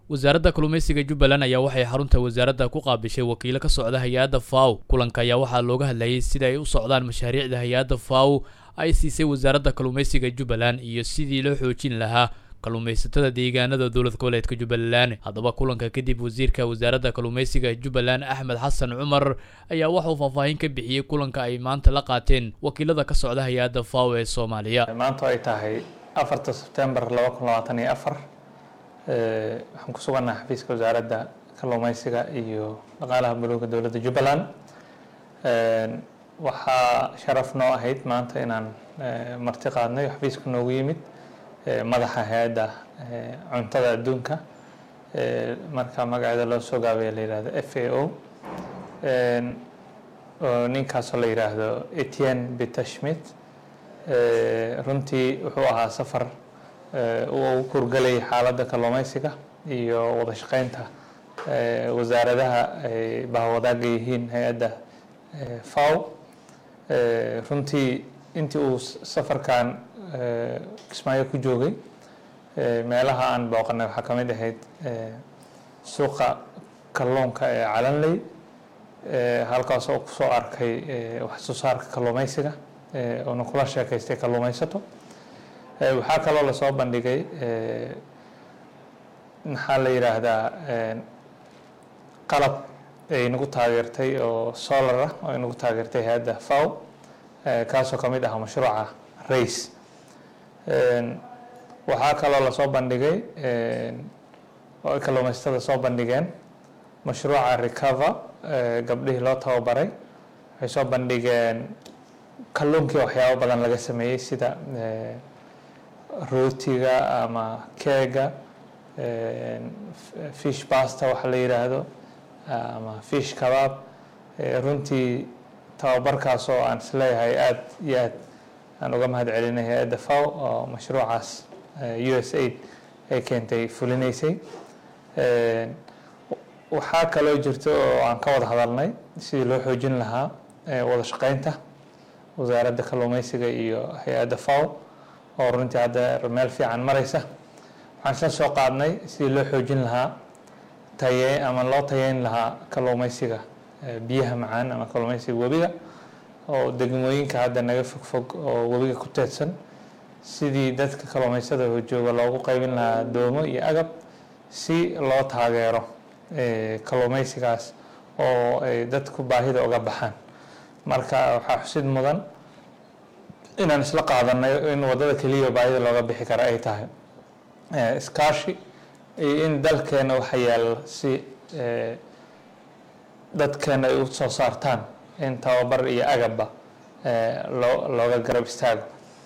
wasaaradda kalluumaysiga jubbaland ayaa waxay xarunta wasaaradda ku qaabishay wakiilo ka socda hay-adda faw kulanka ayaa waxaa looga hadlayay sida ay u socdaan mashaariicda hay-adda faw ay siisay wasaaradda kalluumaysiga jubbaland iyo sidii loo xoojin lahaa kalluumaysatada deegaanada dowlad goboleedka jubbaland haddaba kulanka kadib wasiirka wasaaradda kalluumaysiga jubbaland axmed xasan cumar ayaa waxauu faahfaahin ka bixiyey kulanka ay maanta la qaateen wakiilada ka socda hay-adda faw ee soomaaliya maanta ay tahay afarta sebtembar laba kun labaatan iyo afar waxaan ku sugannaha xafiiska wasaaradda kalluumaysiga iyo dhaqaalaha buluuga dowladda jubbaland waxaa sharaf noo ahayd maanta inaan marti qaadnay xafiiska noogu yimid madaxa hay-adda cuntada adduunka marka magaceeda loo soo gaabaya la yihahdo f a o oo ninkaasoo la yidhaahdo etienne bitashmit runtii wuxuu ahaa safar uu kurgalayay xaaladda kalluumaysiga iyo wada shaqeynta wasaaradaha ay bahwadaaga yihiin hay-adda faw runtii intii uu safarkan kismaayo ku joogay meelaha aan booqanay waxaa ka mid ahayd suuqa kalluunka ee calanley halkaas oo kusoo arkay wax soo saarka kalluumaysiga oona kula sheekaystay kalluumaysato waxaa kaloo lasoo bandhigay maxaa la yidhaahdaa qalab ay nagu taageertay oo solar ah oo ay nagu taageertay hay-adda faw kaasoo ka mid ah mashruuca race waxaa kaloo lasoo bandhigay oo ay kalluumaysatada soo bandhigeen mashruuca recover gabdhihii loo tababaray waxay soo bandhigeen kalluunkii waxyaabo badan laga sameeyey sida rootiga ama keega fish basta waxa la yidhaahdo ama fish kabaab runtii tababarkaas oo aan isleeyahay aada iyo aad aan uga mahad celinay hay-adda faw oo mashruucaas u s aid ay keentay fulinaysay waxaa kaloo jirta oo aan ka wada hadalnay sidii loo xoojin lahaa wada shaqeynta wasaaradda kalluumaysiga iyo hay-adda faw oo runtii hadda meel fiican maraysa waxaan isla soo qaadnay sidii loo xoojin lahaa taye ama loo tayeyn lahaa kalluumaysiga biyaha macaan ama kalluumaysiga webiga oo degmooyinka hadda naga fogfog oo webiga ku teedsan sidii dadka kalluumaysada jooga loogu qaybin lahaa doomo iyo agab si loo taageero kalluumaysigaas oo ay dadku baahida uga baxaan marka waxaa xusid mudan inaan isla qaadanay in wadada keliya baahida looga bixi kara ay tahay iskaashi iyo in dalkeena waxa yaalla si dadkeena ay u soo saartaan in tababar iyo agabba loo looga garab istaago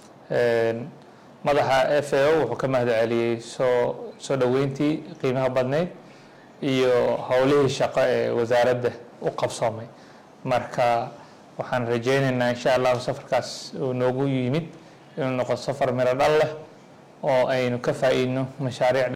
madaxa f a o wuxuu ka mahad celiyey soo soo dhoweyntii qiimaha badnayd iyo howlihii shaqo ee wasaaradda u qabsoomay marka waxaan rajeyneynaa insha allahu safarkaas uu noogu yimid inuu noqo safar miro dhal leh oo aynu ka faa-iidno mashaariic